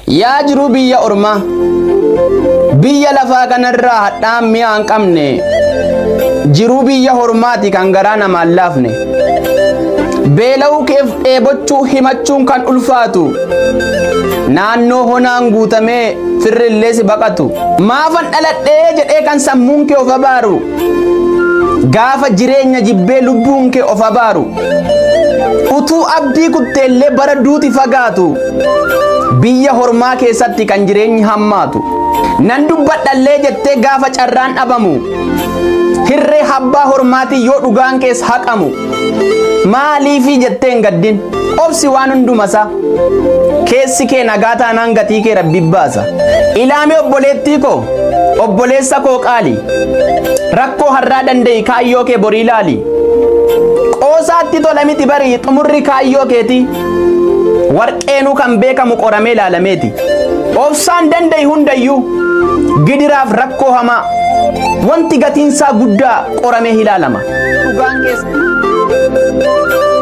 yaa jiruu biyya ormaa biyya lafaa kanarraa hadhaan mi'a hin qabne jiruu biyya hormaati kan garaa namaan laafne beela'uu keef dheebochuu himachuun kan ulfaatu naannoo honaan guutamee firrillee si baqatu maafan dhaladhee jedhee kan sammuun kee of abaaru gaafa jireenya jibbee lubbuun kee of abaaru utuu abdii kutteellee bara duuti fagaatu biyya hormaa keessatti kan jireenyi hammaatu nan dubbadhallee jettee gaafa carraan dhabamu hirree habbaa hormaati yoo dhugaan keessa haqamu maaliifii jetteen gaddin obsi waan hundumasaa keessi kee nagaa taanaan gatii kee rabbi baasa ilaame obboleettii koo obboleessa koo qaali rakkoo har'aa danda'i kaayyoo kee borii laali qoosaatti tola miti barii xumurri kaayyoo keeti warqeenuu kan beekamu qoramee ilaalameeti obsaan danda'i hundayyuu gidiraaf rakkoo hamaa wanti gatiinsaa guddaa qoramee ilaalama dhugaan keessa